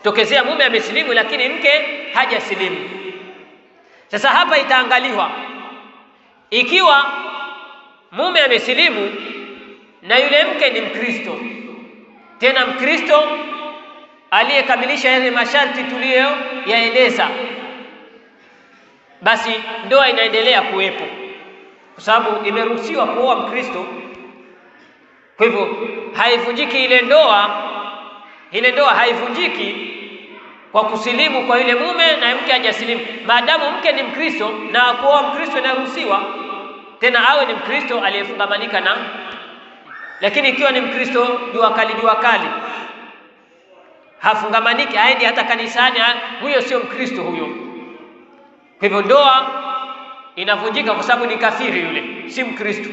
tokezea mume amesilimu lakini mke hajasilimu. Sasa hapa itaangaliwa ikiwa mume amesilimu na yule mke ni Mkristo, tena Mkristo aliyekamilisha yale masharti tuliyoyaeleza, basi ndoa inaendelea kuwepo, kwa sababu imeruhusiwa kuoa Mkristo. Kwa hivyo haivunjiki ile ndoa, ile ndoa haivunjiki kwa kusilimu kwa yule mume na mke hajasilimu, maadamu mke ni Mkristo na kuoa Mkristo inaruhusiwa, tena awe ni Mkristo aliyefungamanika na. Lakini ikiwa ni Mkristo jua kali jua kali, hafungamaniki, haendi hata kanisani, huyo sio Mkristo huyo. Kwa hivyo ndoa inavunjika kwa sababu ni kafiri, yule si Mkristo.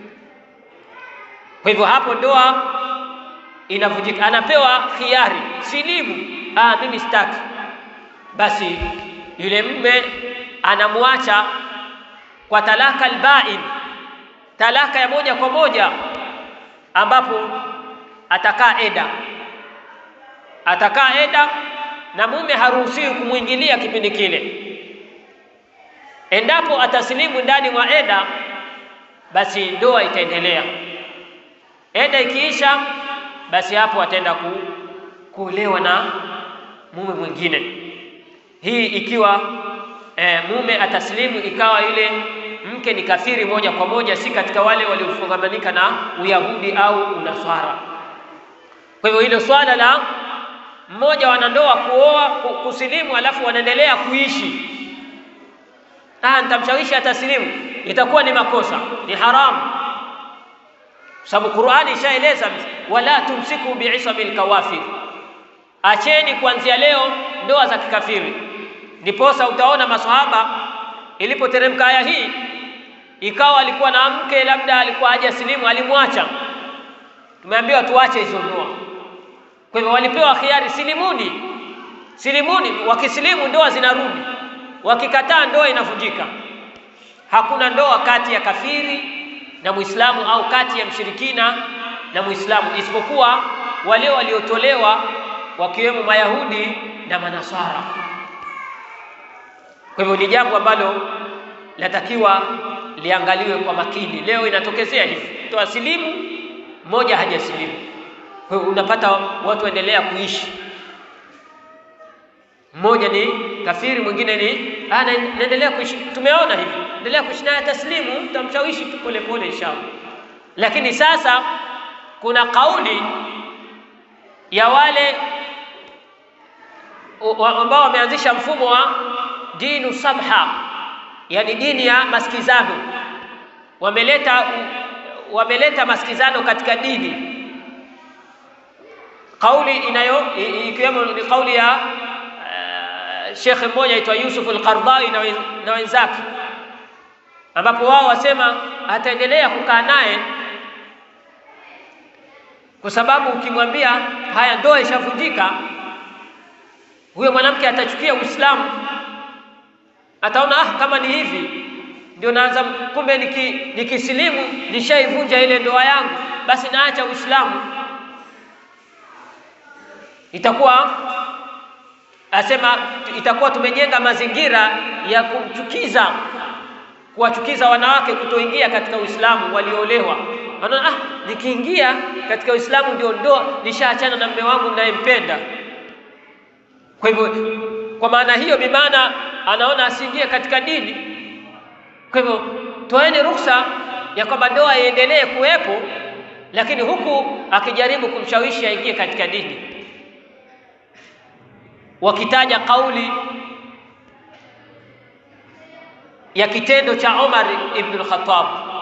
Kwa hivyo hapo ndoa inavunjika, anapewa khiari, silimu Ah, mimi sitaki. Basi yule mume anamwacha kwa talaka albain, talaka ya moja kwa moja, ambapo atakaa eda, atakaa eda na mume haruhusiwi kumwingilia kipindi kile. Endapo atasilimu ndani mwa eda, basi ndoa itaendelea. Eda ikiisha, basi hapo ataenda ku, kuolewa na mume mwingine. Hii ikiwa e, mume ataslimu ikawa yule mke ni kafiri moja kwa moja, si katika wale waliofungamanika na Uyahudi au Unaswara. Kwa hivyo hilo swala la mmoja wanandoa kuoa kusilimu, alafu wanaendelea kuishi, ah, nitamshawishi ataslimu, itakuwa ni makosa, ni haramu, kwa sababu Qur'ani ishaeleza, wala tumsiku biisabil kawafir Acheni kuanzia leo ndoa za kikafiri. Ndiposa utaona maswahaba ilipoteremka aya hii, ikawa alikuwa na mke labda alikuwa hajasilimu, alimwacha. Tumeambiwa tuache hizo ndoa. Kwa hivyo walipewa khiari, silimuni, silimuni. Wakisilimu ndoa zinarudi, wakikataa ndoa inavunjika. Hakuna ndoa kati ya kafiri na Muislamu au kati ya mshirikina na Muislamu, isipokuwa wale waliotolewa wakiwemo Mayahudi na Manaswara. Kwa hivyo ni jambo ambalo latakiwa liangaliwe kwa makini. Leo inatokezea hivi, mtu asilimu, mmoja hajasilimu. Kwa hivyo unapata watu waendelea kuishi, mmoja ni kafiri, mwingine ni ah, naendelea kuishi. Tumeona hivi, endelea kuishi naye, taslimu, tutamshawishi tu pole pole, inshallah. Lakini sasa kuna kauli ya wale ambao wameanzisha mfumo wa dinu samha, yani dini ya masikizano. Wameleta wameleta masikizano katika dini. Kauli inayo ikiwemo ni kauli ya uh, shekhe mmoja aitwa Yusuf al-Qardawi na wenzake, ambapo wao wasema ataendelea kukaa naye kwa sababu ukimwambia haya, ndoa ishavunjika huyo mwanamke atachukia Uislamu, ataona ah, kama ni hivi ndio naanza, kumbe niki, nikisilimu nishaivunja ile ndoa yangu, basi naacha Uislamu. Itakuwa asema, itakuwa tumejenga mazingira ya kumchukiza, kuwachukiza wanawake kutoingia katika Uislamu walioolewa. Anaona ah, nikiingia katika Uislamu ndio ndoa, nishaachana na mume wangu ninayempenda. Kwa hivyo kwa maana hiyo, bimaana anaona asiingie katika dini. Kwa hivyo toeni ruhusa ya kwamba ndoa iendelee kuwepo, lakini huku akijaribu kumshawishi aingie katika dini, wakitaja kauli ya kitendo cha Umar ibn al-Khattab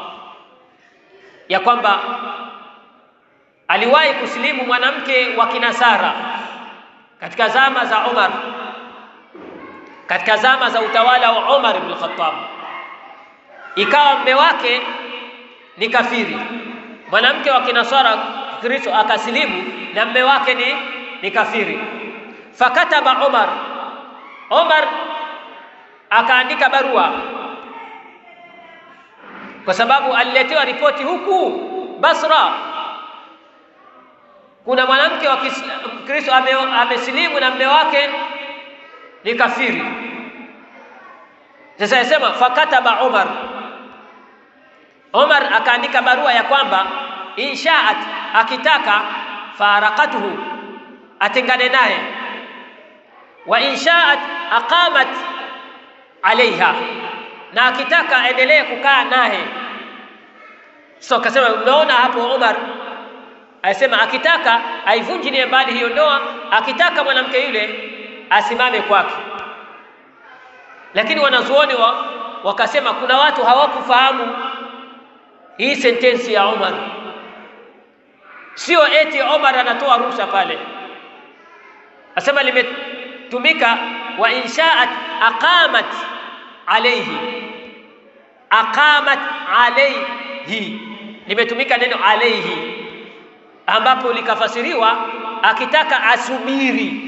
ya kwamba aliwahi kusilimu mwanamke wa Kinasara katika zama za Umar, katika zama za utawala wa Umar ibn Khattab, ikawa mme wake ni kafiri, mwanamke wa Kinasara Kristo akasilimu na mme wake ni, ni kafiri. Fakataba Umar, Umar akaandika barua, kwa sababu aliletewa ripoti huku Basra kuna mwanamke wa Kristo ame, amesilimu na mume wake ni kafiri. Sasa yasema fakataba Umar, Umar akaandika barua ya kwamba inshaat, akitaka farakatuhu, atengane naye, wa inshaat aqamat alaiha, na akitaka aendelee kukaa naye. So akasema, unaona hapo Umar asema akitaka aivunjilie mbali hiyo ndoa, akitaka mwanamke yule asimame kwake. Lakini wanazuoni wa, wakasema kuna watu hawakufahamu hii sentensi ya Umar, sio eti Umar anatoa ruhusa pale, asema limetumika wa inshaat aqamat alayhi, aqamat alayhi, limetumika neno alayhi ambapo likafasiriwa akitaka asubiri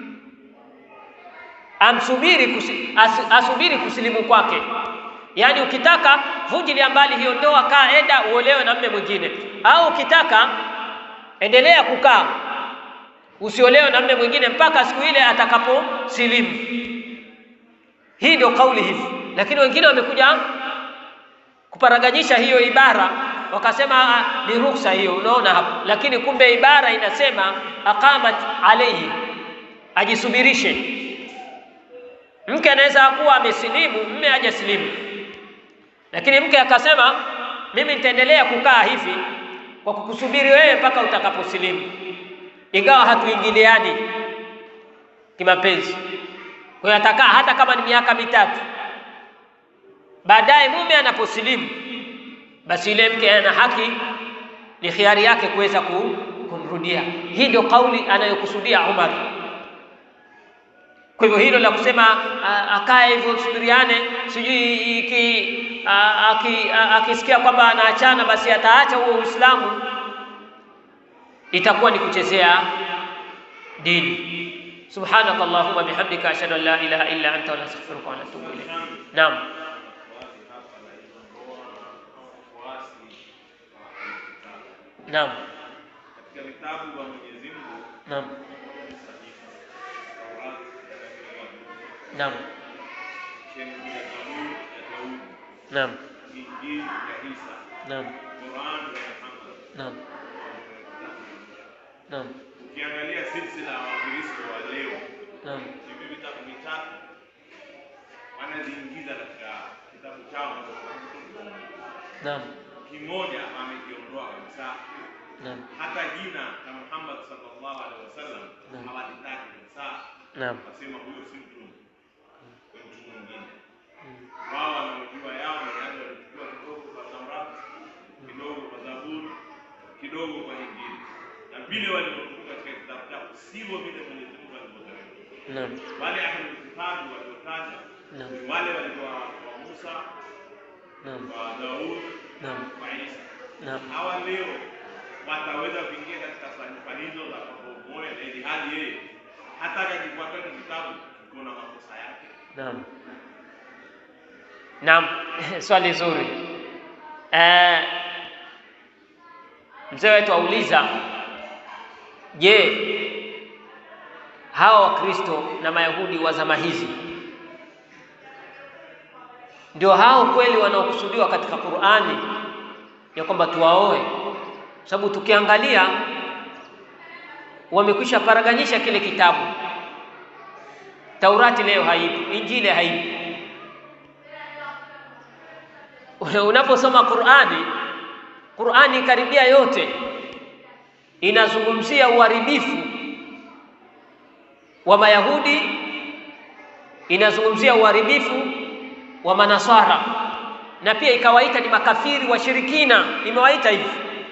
amsubiri kusi, as, asubiri kusilimu kwake. Yaani ukitaka vunjilia mbali hiyo ndoa, kaa enda uolewe na mme mwingine, au ukitaka endelea kukaa usiolewe na mme mwingine mpaka siku ile atakaposilimu. Hii ndio kauli hivi, lakini wengine wamekuja kuparaganyisha hiyo ibara wakasema ni ruhusa hiyo, unaona hapo, lakini kumbe ibara inasema aqamat alayhi, ajisubirishe. Mke anaweza kuwa amesilimu, mme hajasilimu, lakini mke akasema mimi nitaendelea kukaa hivi kwa kukusubiri wewe mpaka utakaposilimu, ingawa hatuingiliani kimapenzi. Kwa hiyo atakaa hata kama ni miaka mitatu, baadaye mume anaposilimu basi yule mke ana haki, ni khiari yake kuweza kumrudia. Hii ndio kauli anayokusudia Umar. Kwa hivyo hilo la kusema akae hivyo subiriane, sijui iki akisikia kwamba anaachana basi ataacha huo Uislamu, itakuwa ni kuchezea dini. Subhanaka Allahumma bihamdika ashhadu an la ilaha illa anta wa nastaghfiruka wa natubu ilayk. Naam. Naam. Katika vitabu vya Mwenyezi Mungu Naam. Naam. Sheria ya Zaburi ya Daudi, Naam. Injili ya Isa, Naam. Qur'an ya Muhammad. Naam. Naam. Ukiangalia silsila ya Wakristo wa leo, Naam. hivi vitabu vitatu wanaziingiza katika kitabu chao, Naam. kimoja amekiondoa kabisa. Naam. Hata jina la Muhammad sallallahu alaihi wasallam Naam. hawalitaki kabisa, Naam. wasema huyo si mtume, ni mtu mwingine. Mm. wao wanaojua yao ni yale walichukua kidogo kwa Taurati, kidogo kwa Zaburi, kidogo kwa Injili, na vile walivyokuwa katika kitabu chao sivyo vile Mwenyezi Mungu alivyoteremka. Naam. Wale ahlul kitabu waliotaja Naam. ni wale walikuwa kwa Musa, Naam. kwa Daudi, Naam. kwa Isa. Naam. Hawa leo wataweza kuingia katika fani hizo za pamoja, na ili hali yeye hata akajifuata kitabu kiko na makosa yake. Naam. Naam, swali zuri. Eh, mzee wetu auliza, je, hawa Wakristo na Mayahudi wa zama hizi ndio hao kweli wanaokusudiwa katika Qur'ani ya kwamba tuwaoe? Sababu tukiangalia wamekwisha paraganyisha kile kitabu. Taurati leo haipo, Injili haipo. Unaposoma Qur'ani, Qur'ani karibia yote inazungumzia uharibifu wa Mayahudi, inazungumzia uharibifu wa Manasara na pia ikawaita ni makafiri washirikina, imewaita hivi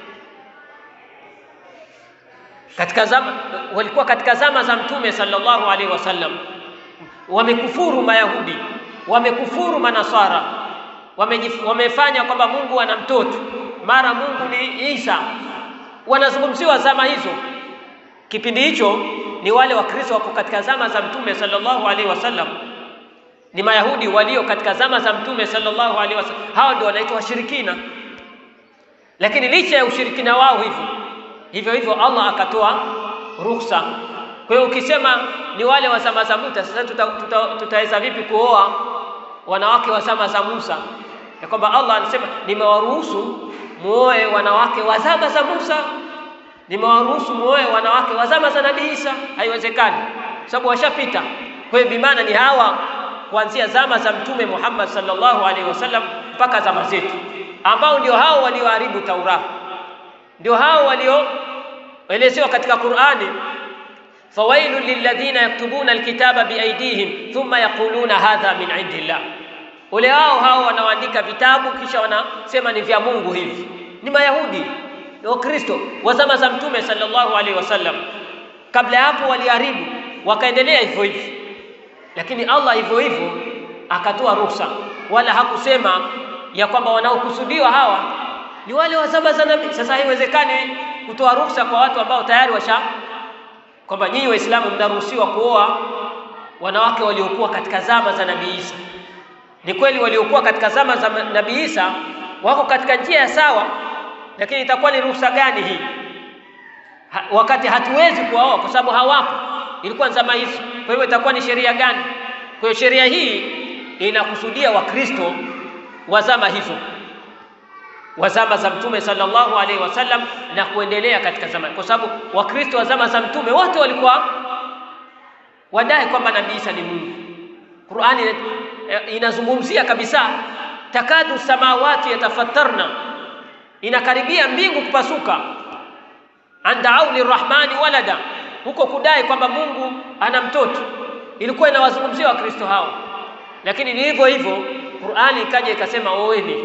katika zama, walikuwa katika zama za Mtume sallallahu alaihi wasallam, wamekufuru Mayahudi, wamekufuru Manasara, wamejif, wamefanya kwamba Mungu ana mtoto, mara Mungu ni Isa. Wanazungumziwa zama hizo. Kipindi hicho ni wale Wakristo wako katika zama za Mtume sallallahu alaihi wasallam, ni Mayahudi walio katika zama za Mtume sallallahu alaihi wasallam, hao ndio wanaitwa washirikina. Lakini licha ya ushirikina wao hivyo hivyo hivyo Allah akatoa ruhusa. Kwa hiyo ukisema ni wale wa zama za Musa, sasa tutaweza tuta, tuta, tuta vipi kuoa wanawake wa zama za Musa? Ya kwamba Allah anasema nimewaruhusu muoe wanawake wa zama za Musa, nimewaruhusu muoe wanawake wa zama za Nabii Isa. Haiwezekani, sababu washapita. Kwa hiyo bimaana ni hawa kuanzia zama za Mtume Muhammad sallallahu alaihi wasallam mpaka zama zetu, ambao ndio hao walioharibu Taurati, ndio hao walioelezewa katika Qur'ani fawailu lilladhina yaktubuna alkitaba biaidihim thumma yaquluna hadha min indillah, ole wao hao wanaoandika vitabu kisha wanasema ni vya Mungu hivi. Ni Mayahudi na Wakristo wa zama za Mtume sallallahu alaihi wasallam. Kabla ya hapo waliharibu, wakaendelea hivyo hivyo, lakini Allah hivyo hivyo akatoa ruhusa, wala hakusema ya kwamba wanaokusudiwa hawa ni wale wa zama za Nabii. Sasa haiwezekani kutoa ruhusa kwa watu ambao tayari washa kwamba nyinyi Waislamu mnaruhusiwa kuoa wanawake waliokuwa katika zama za Nabii Isa. Ni kweli waliokuwa katika zama za Nabii Isa wako katika njia ya sawa, lakini itakuwa ni ruhusa gani hii ha, wakati hatuwezi kuwaoa kwa sababu hawapo, ilikuwa zama hizo. Kwa hivyo itakuwa ni sheria gani? Kwa hiyo sheria hii inakusudia Wakristo wa zama hizo wa zama za Mtume sallallahu alaihi wasallam na kuendelea katika zama, kwa sababu Wakristo wa zama za Mtume wote walikuwa wadai kwamba Nabii Isa ni Mungu. Qur'ani inazungumzia kabisa, takadu samawati yatafattarna, inakaribia mbingu kupasuka, andau lirrahmani walada, huko kudai kwamba Mungu ana mtoto, ilikuwa inawazungumzia Wakristo hao, lakini ni hivyo hivyo Qur'ani ikaja ikasema oweni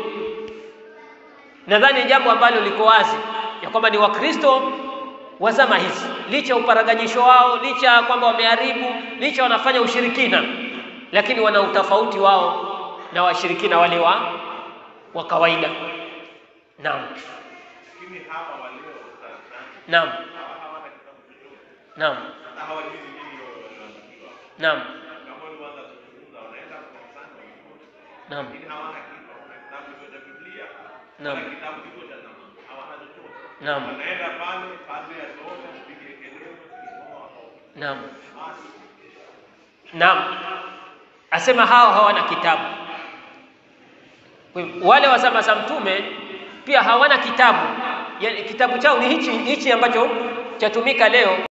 nadhani jambo ambalo liko wazi ya kwamba ni Wakristo wa zama hizi, licha ya uparaganyisho wao, licha ya kwamba wameharibu, licha wanafanya ushirikina, lakini wana utofauti wao na washirikina wale wa wa kawaida. Naam, Lakini hawa walio darasani naam, hawa hawana kitabu chochote naam, na hawajui nini wanaandikiwa. naam, Kama walianza kuzungumza wanaenda kanisani wanakuja. naam, Lakini hawana kitu, hawana kitabu cha Biblia. Naam. Hawana kitabu chochote cha zamani. Hawana chochote. naam, Wanaenda pale, padri asome, apige kelele, kisoma watoke. naam, Basi. naam. Asema hao hawana kitabu. Kwa hivyo, Wale wa zama za Mtume pia hawana kitabu, yaani kitabu chao ni hichi hichi ambacho chatumika leo.